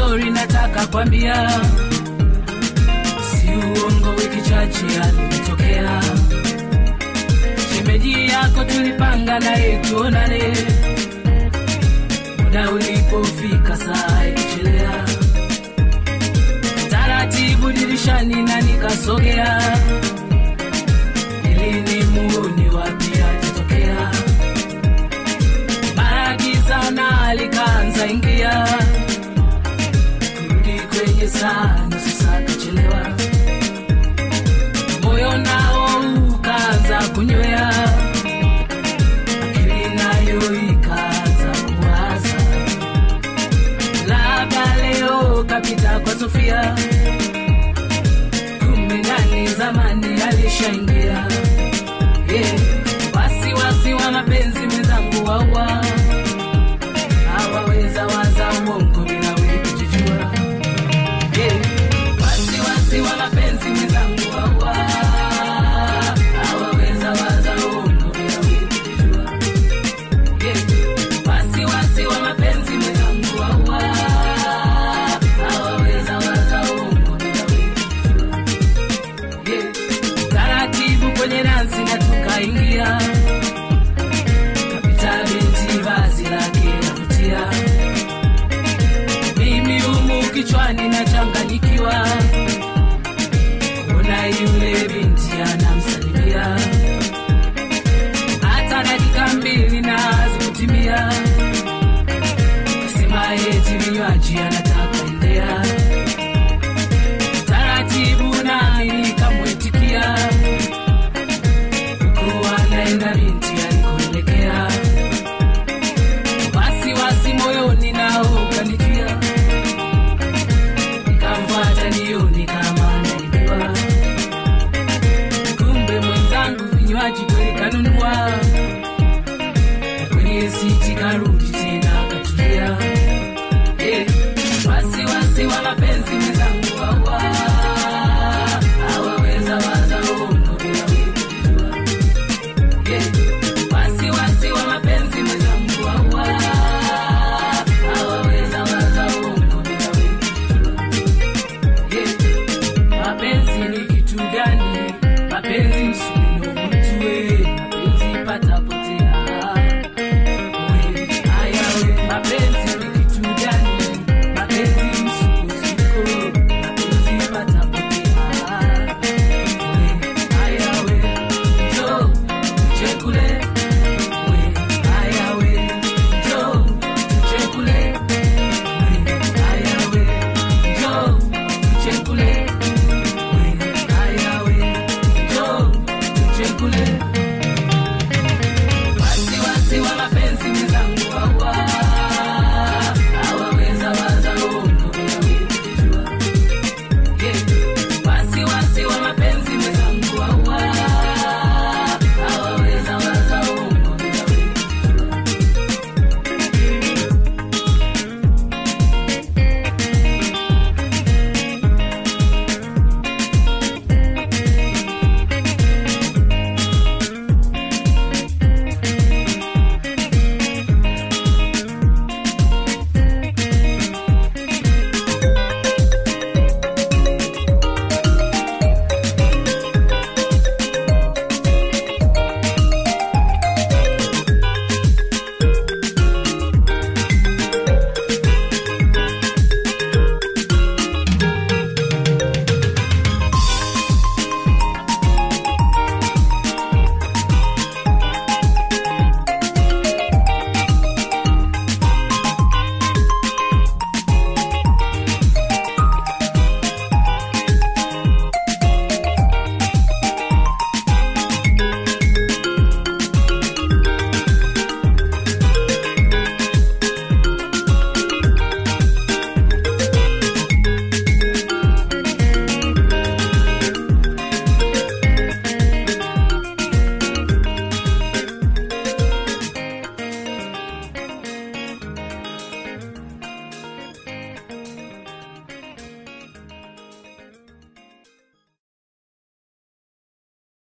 stori nataka kwambia, si uongo, wiki chache alinitokea shemeji yako, tulipanga naye tuonane, muda ulipofika saa ikichelea, taratibu dirishani na nikasogea ili ni muoni wapi atatokea. Mara giza na likaanza ingia, kurudi kwenye saa nusu saa kachelewa, moyo nao ukaanza kunywea, akili nayo ikaanza kuwaza, labda leo kapita kwa Sofia, kumbe ndani zamani alishaingia yeah.